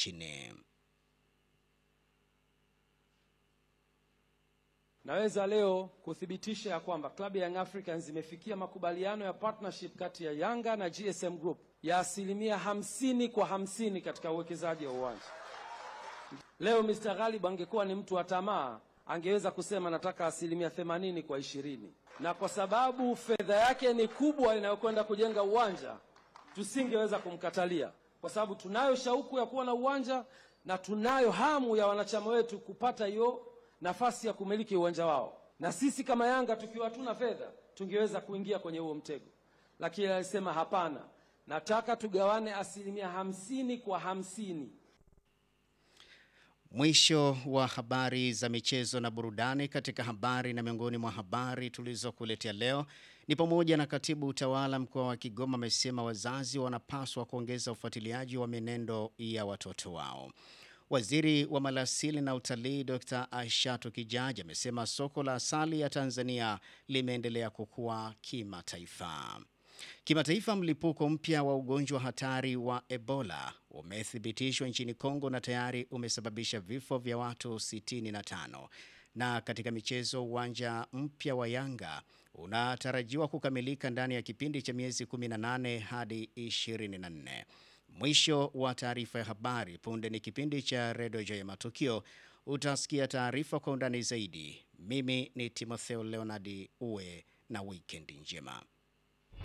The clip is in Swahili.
nchini. Naweza leo kuthibitisha ya kwamba klabu ya Young Africans imefikia makubaliano ya partnership kati ya Yanga na GSM Group ya asilimia hamsini kwa hamsini katika uwekezaji wa uwanja. Leo Mr. Ghalib angekuwa ni mtu wa tamaa, angeweza kusema nataka asilimia themanini kwa ishirini, na kwa sababu fedha yake ni kubwa inayokwenda kujenga uwanja, tusingeweza kumkatalia, kwa sababu tunayo shauku ya kuwa na uwanja na tunayo hamu ya wanachama wetu kupata hiyo nafasi ya kumiliki uwanja wao, na sisi kama Yanga tukiwa hatuna fedha tungeweza kuingia kwenye huo mtego, lakini alisema hapana, nataka tugawane asilimia hamsini kwa hamsini. Mwisho wa habari za michezo na burudani. Katika habari na miongoni mwa habari tulizokuletea leo ni pamoja na katibu utawala mkoa wa Kigoma amesema wazazi wanapaswa kuongeza ufuatiliaji wa mienendo ya watoto wao. Waziri wa Maliasili na Utalii Dr. Aishatu Kijaji amesema soko la asali ya Tanzania limeendelea kukua kimataifa. Kimataifa, mlipuko mpya wa ugonjwa hatari wa Ebola umethibitishwa nchini Kongo na tayari umesababisha vifo vya watu 65. Na katika michezo, uwanja mpya wa Yanga unatarajiwa kukamilika ndani ya kipindi cha miezi 18 hadi 24. Mwisho wa taarifa ya habari. Punde ni kipindi cha Redio Joy Matukio. Utasikia taarifa kwa undani zaidi. Mimi ni Timotheo Leonardi. Uwe na wikendi njema.